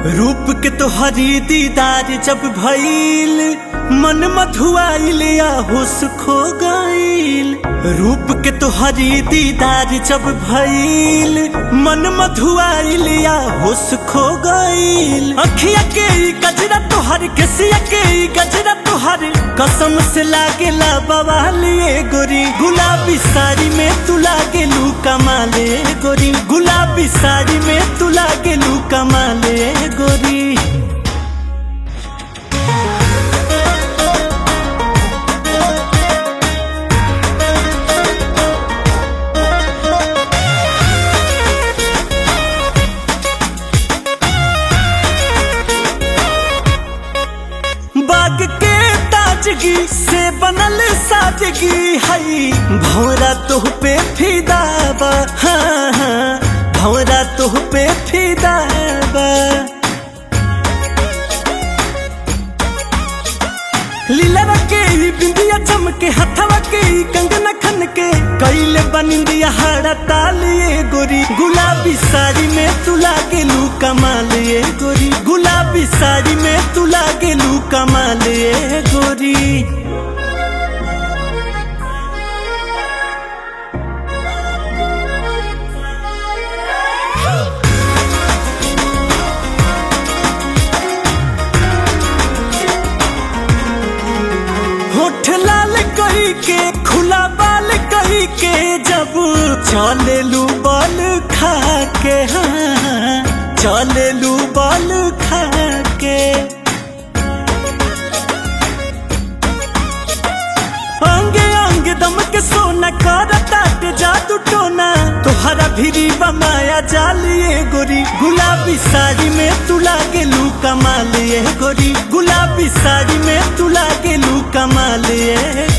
रूप के तोहरी दीदार जब भइल मन मधुआइल या होश खो गइल रूप के तोहरी दीदार जब भइल मन मधुआइल या होश खो गइल अखिया के ई गजरा तोहर केसिया के ई गजरा तोहर कसम से लागेला बवालिए गोरी गुलाबी साड़ी में तू लागेलू कमाले गोरी गुलाबी साड़ी में तू लागेलू कमाले गोरी बाग के ताजगी से बनल साजगी हई भौरा तोह पे फिदाबा हाँ हाँ भौरा तोह पे फिदाबा लीला के ही बिंदिया चमके हथवा के ही कंगना खन के कैले बनिंदिया हाड़ा तालिए गोरी गुलाबी साड़ी में तू लागेलू कमालिए गोरी गुलाबी साड़ी में तू लागेलू कमालिए गोरी होठ लाल कही के खुला बाल कही के जब चलेलू बल खा के हाँ चलेलू बल खा के अंगे अंगे दम के सोना करता ते जादू टोना तोहरा भिरी बमाया जालिए गोरी गुलाबी साड़ी में तू लागेलू कमालिए गोरी गुलाबी साड़ी में तू लागेलू कमालिए